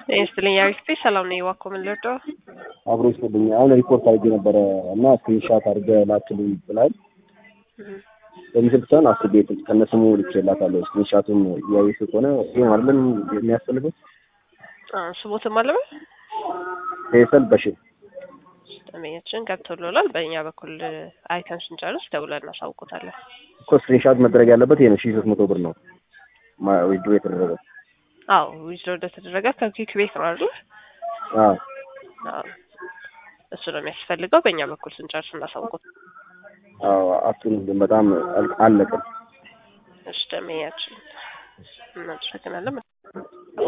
ጤና ይስጥልኝ አሪፍ ቤት ሰላም ነኝ። እባክዎ ምን ልርዳው? አብሮ ይስጥልኝ። አሁን ሪፖርት አድርጌ ነበረ እና ስክሪንሻት አድርገህ ላክልኝ ብላኝ በምስል ብቻን አስቤ ከነስሙ ልኬላታለሁ። ስክሪንሻቱን እያየሽ ከሆነ ይህ አይደለም የሚያስፈልገው ስሞትም አለበ ፌሰል በሽር ደንበኛችን ገብቶልናል። በእኛ በኩል አይተን ስንጨርስ ደውለን እናሳውቆታለን። እኮ ስክሪንሻት መደረግ ያለበት ይሄ ነው። ሺህ ሶስት መቶ ብር ነው ዊድሮ የተደረገው። አዎ ዊዝድሮ እንደተደረገ ከኪክ ቤት ነው አይደል? አዎ አዎ እሱ ነው የሚያስፈልገው። በእኛ በኩል ስንጨርስ እናሳውቆት። አዎ አቱን በጣም አለቅም። እሺ ደንበኛችን እናመሰግናለን።